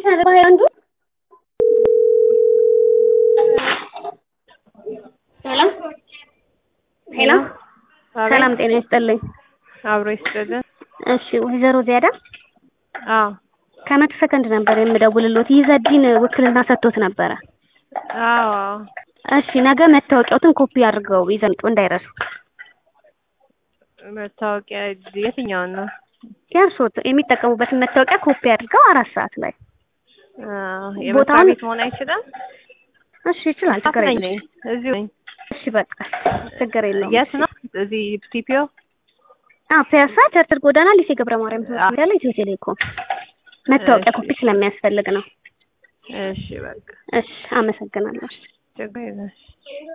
አንዱ ሄሎ ሄሎ ሰላም ጤና ይስጥልኝ። አብሮ ይስጥልን። እሺ ወይዘሮ ዚያዳ አዎ ከመቶ ሰከንድ ነበር የምደውልሎት ይዘዲን ውክልና ሰጥቶት ነበረ። አዎ እሺ ነገ መታወቂያዎትን ኮፒ አድርገው ይዘው ይምጡ እንዳይረሱ። መታወቂያ የትኛውን ነው? ያንሶት የሚጠቀሙበትን መታወቂያ ኮፒ አድርገው አራት ሰዓት ላይ አዎ የመስሪያ ቦታውን- ቤት መሆን አይችልም? እሺ ይችላል፣ ችግር ነኝ የለም። ነኝ እዚሁ ነኝ። እሺ በቃ ችግር የለውም። የት ነው? እዚህ ቲፒኦ አዎ ፒያሳ ቸርችል ጎዳና ሊሴ ገብረ ማርያም ትምህርት ቤት ያለ ኢትዮ ቴሌኮም መታወቂያ እሺ። ኮፒ ስለሚያስፈልግ ነው። እሺ በቃ እሺ አመሰግናለሁ። ችግር የለም።